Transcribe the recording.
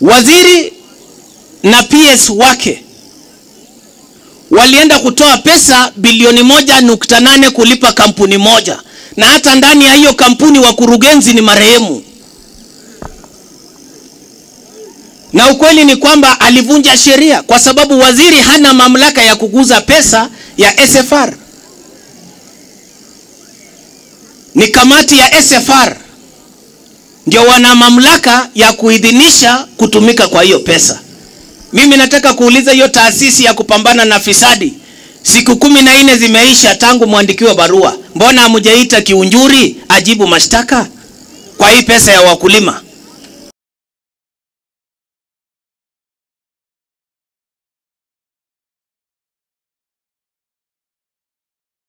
Waziri na PS wake walienda kutoa pesa bilioni moja nukta nane kulipa kampuni moja, na hata ndani ya hiyo kampuni wakurugenzi ni marehemu. Na ukweli ni kwamba alivunja sheria kwa sababu waziri hana mamlaka ya kuguza pesa ya SFR. Ni kamati ya SFR ndio wana mamlaka ya kuidhinisha kutumika kwa hiyo pesa. Mimi nataka kuuliza hiyo taasisi ya kupambana na fisadi, siku kumi na nne zimeisha tangu mwandikiwe barua, mbona hamjaita Kiunjuri ajibu mashtaka kwa hii pesa ya wakulima?